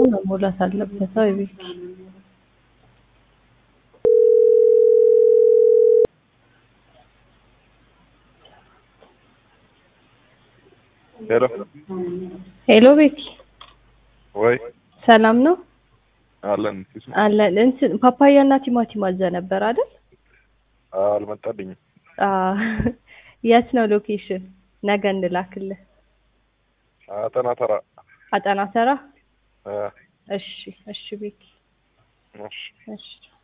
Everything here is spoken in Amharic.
መሞላት አለበት። አይ ቤኪ ሄሎ ሄሎ ቤኪ ወይ ሰላም ነው አለን አለን። እንትን ፓፓያ እና ቲማቲም አዘ ነበር አይደል? አልመጣልኝም። አዎ። የት ነው ሎኬሽን? ነገ እንላክልህ። አጠና ተራ አጠና ተራ። አ፣ እሺ እሺ ቤኪ እሺ እሺ